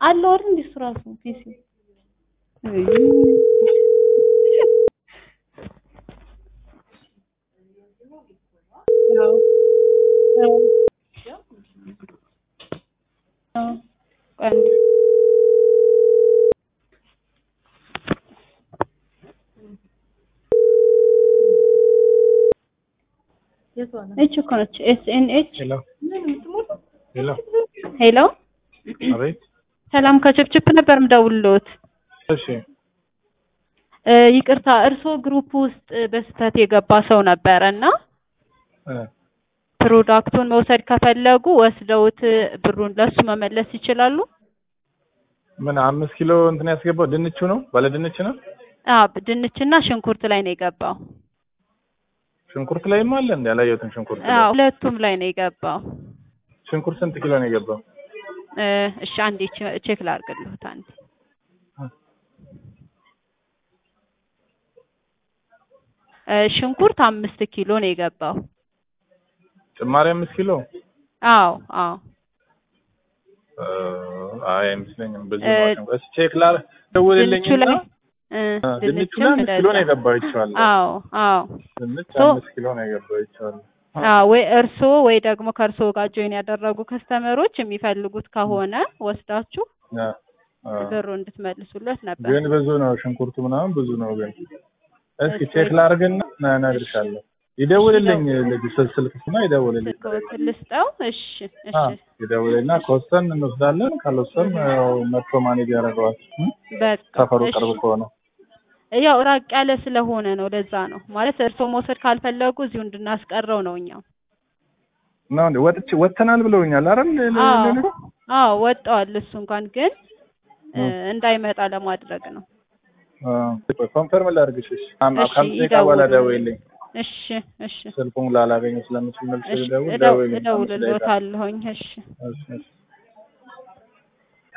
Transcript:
አለው አይደል እንዴ እሱ ራሱ ፒሲ እች እኮ ነች ኤስኤንኤች ሄሎ ሄሎ ሄሎ አቤት ሰላም ከችፕችፕ ነበር ምደውልሎት እሺ እ ይቅርታ እርስዎ ግሩፕ ውስጥ በስህተት የገባ ሰው ነበረ እና እ ፕሮዳክቱን መውሰድ ከፈለጉ ወስደውት ብሩን ለሱ መመለስ ይችላሉ? ምን አምስት ኪሎ እንትን ያስገባው ድንቹ ነው ባለ ድንች ነው አዎ ድንችና ሽንኩርት ላይ ነው የገባው። ሽንኩርት ላይም አለ እንዴ አላየሁትም ሽንኩርት ላይ አዎ ሁለቱም ላይ ነው የገባው። ሽንኩርት ስንት ኪሎ ነው የገባው እ እሺ አንዴ ቼ- ቼክ ላድርግልዎት አንዴ እ ሽንኩርት አምስት ኪሎ ነው የገባው። ጭማሪ አምስት ኪሎ አዎ አዎ እ አይ አይመስለኝም ብዙ እ ነው ሽንኩርት እስኪ ቼክ ላር ደውልልኝ ድንቹ ላይ እ ድንቹ ድንችም ላይ አምስት ኪሎ ነው እንደዛ። የገባው ይቻላል አዎ አዎ ድንች ሶ- አምስት ኪሎ ነው የገባው ይቻላል አዎ ወይ እርስዎ ወይ ደግሞ ከእርስዎ ጋር ጆይን ያደረጉ ከስተመሮች የሚፈልጉት ከሆነ ወስዳችሁ አ አ ብሩ እንድትመልሱለት ነበር። ግን ብዙ ነው ሽንኩርቱ ምናምን ብዙ ነው ግን እስኪ ቼክ ላድርግና ና- እነግርሻለሁ ይደውልልኝ ልጅ ስል- ስልክ ስማ ይደውልልኝ ስልክዎትን ልስጠው? እሺ እሺ አ ይደውልልና ከወሰን እንወስዳለን ካልወሰን ያው መጥቶ ማኔጅ ያደርገዋል እ? በቃ ሰፈሩ እሺ። ቅርብ ከሆነ ያው ራቅ ያለ ስለሆነ ነው ለዛ ነው ማለት እርስዎ መውሰድ ካልፈለጉ እዚሁ እንድናስቀረው ነው እኛው። ነው እንዴ ወጥቼ ወጥተናል ብለውኛል አይደል ለ- አዎ ለ- አዎ ወጣዋል። እሱ እንኳን ግን እ እ። እንዳይመጣ ለማድረግ ነው። አ ኮንፈርም ላድርግሽ እሺ አም- እሺ ከአምስት ደቂቃ በኋላ ይደውሉ። ደውይልኝ እሺ እሺ ስልኩን ላላገኘው ስለምችል መልስ እሺ ደውል እደው- ደውይልኝ አምስት ደቂቃ እደውልልዎታለሁኝ። እሺ እሺ እሺ